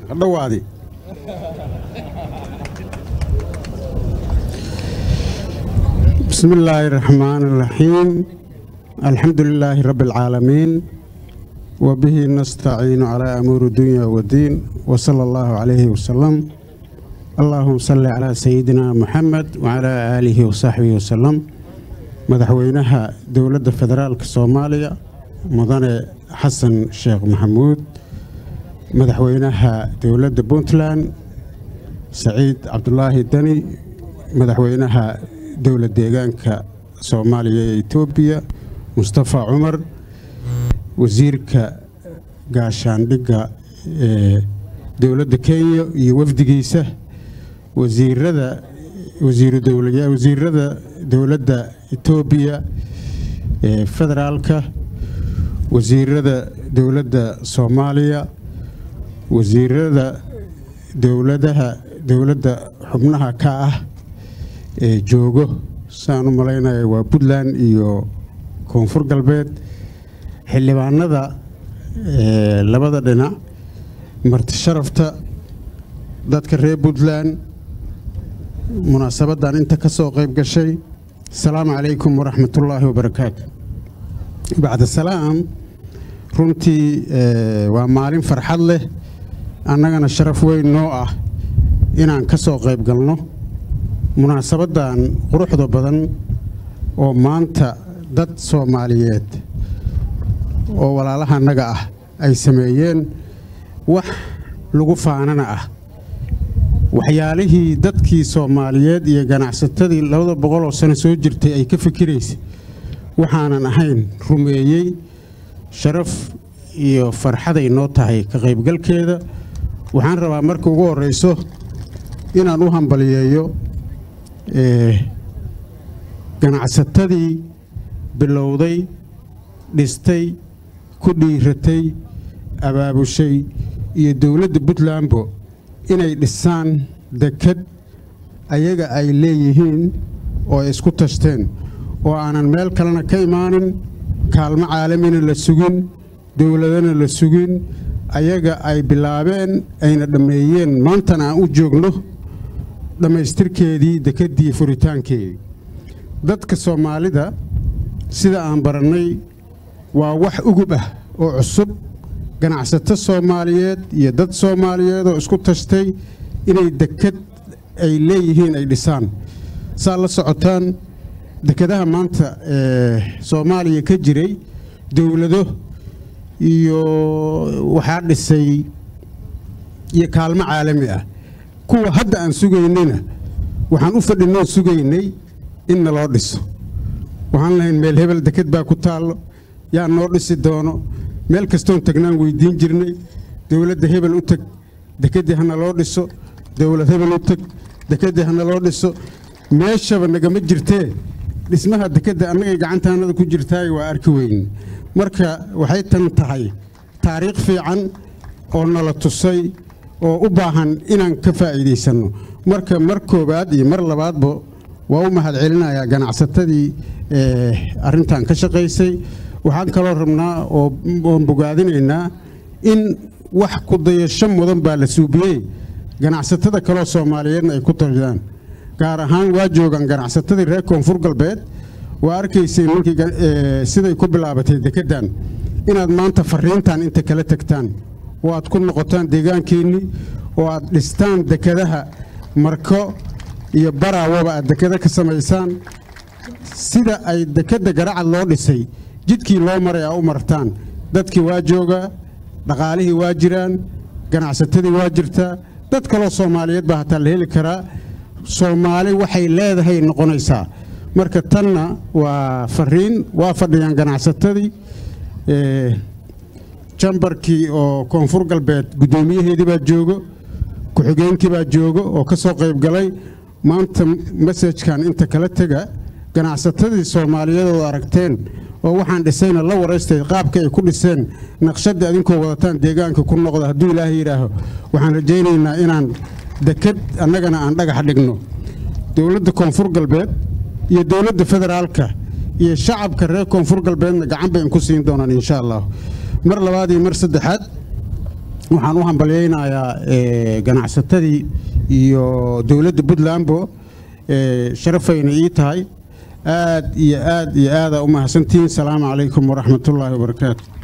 dhawaadi بسم الله الرحمن الرحيم الحمد لله رب العالمين وبه نستعين على أمور الدنيا والدين وصلى الله عليه وسلم اللهم صل على سيدنا محمد وعلى آله وصحبه وسلم مدحوينها دولة فدرالك الصومالية مدن حسن شيخ محمود مدحوينها دولة بونتلاند سعيد عبد الله الدني مدحوينها dowlad deegaanka soomaaliya ee etoobiya mustafa cumar wasiirka gaashaandhigga ee dowladda kenya iyo wafdigiisa wasiirada wasiiru dowla wasiirada dowladda etoobiya ee federaalka wasiirada dowladda soomaaliya wasiirada dowladaha dowladda xubnaha ka ah ee joogo saan u malaynaya waa puntland iyo koonfur galbeed xildhibaanada labada dhinac marti sharafta dadka reer puntland munaasabaddan inta ka soo qayb gashay asalaamu calaykum waraxmatullaahi wabarakaatu bacda salaam runtii waa maalin farxad leh annagana sharaf weyn noo ah inaan ka soo qayb galno munaasabaddan quruxda badan oo maanta dad soomaaliyeed oo walaalaha annaga ah ay sameeyeen wax lagu faanana ah waxyaalihii dadkii soomaaliyeed iyo ganacsatadii labada boqol oo sano soo jirtay ay ka fikiraysay waxaanan ahayn rumeeyey sharaf iyo farxaday noo tahay ka qaybgalkeeda waxaan rabaa marka ugu horrayso inaan u hambaliyeeyo ganacsatadii bilowday dhistay ku dhiiratay abaabushay iyo dowladda puntlandbo inay dhisaan dekad ayaga ay leeyihiin oo ay isku tashteen oo aanan meel kalena ka imaanin kaalmo caalamina la sugin dowladana la sugin ayaga ay bilaabeen ayna dhammeeyeen maantana aan u joogno dhammaystirkeedii dekeddii furitaankeedii dadka soomaalida sida aan barannay waa wax ugub ah oo cusub ganacsato soomaaliyeed iyo dad soomaaliyeed oo isku tashtay inay deked ay leeyihiin ay dhisaan saa la socotaan dekedaha maanta ee soomaaliya ka jiray dowlado iyo waxaa dhisay iyo kaalmo caalami ah kuwa hadda aan sugaynayna waxaan u fadhinoo sugaynay in naloo dhiso waxaan lahayn meel hebel deked baa ku taallo yaa noo dhisi doono meel kastoon tagnaan weydiin jirnay dowladda hebel u teg dekeddii hana loo dhiso dowlad hebel u teg dekeddii hana loo dhiso meeshaba nagama jirtee dhismaha dekedda annagay gacantaannada ku jirtaay waa arki weyne marka waxay tan tahay taariikh fiican oo nala tusay oo u baahan inaan ka faa'iidaysanno marka mar koowaad iyo mar labaadba waa u mahad celinayaa ganacsatadii arrintan ka shaqaysay waxaan kaloo rabnaa oon bogaadinaynaa in wax ku dayasho mudan baa la suubiyey ganacsatada kaloo soomaaliyeedna ay ku tashadaan gaar ahaan waa joogaan ganacsatadii reer koonfur galbeed waa arkaysay markii siday ku bilaabatay dekeddan inaad maanta fariintan inta kala tegtaan oo aad ku noqotaan deegaankeennii oo aad dhistaan dekedaha marko iyo baraawaba aad dekeda ka samaysaan sida ay dekedda garacad loo dhisay jidkii loo maray aa u martaan dadkii waa joogaa dhaqaalihii waa jiraan ganacsatadii waa jirtaa dad kaloo soomaaliyeed baa hataa la heli karaa soomaali waxay leedahay noqonaysaa marka tanna waa fariin waa fadhiyaan ganacsatadii jambarkii oo koonfur galbeed guddoomiyaheedii baa joogo ku-xigeenkii baa joogo oo ka soo qayb galay maanta masajkan inta kala tega ganacsatadii soomaaliyeed oo aragteen oo waxaan dhisayna la waraystay qaabka ay ku dhiseen naqshadda adinkoo wadataan deegaanka ku noqda hadduu ilaahay yidhaaho waxaan rajaynaynaa inaan deked annagana aan dhagax dhigno dowladda koonfur galbeed iyo dowladda federaalka iyo shacabka reer koonfur galbeedna gacan bay inku siin doonaan insha allah mar labaad iyo mar saddexaad waxaan u hambalyaynayaa ganacsatadii iyo dowladda puntlandbo sharafayna ii tahay aad iyo aad iyo aadaa u mahadsantihiin salaamu calaykum waraxmatullaahi wabarakaatu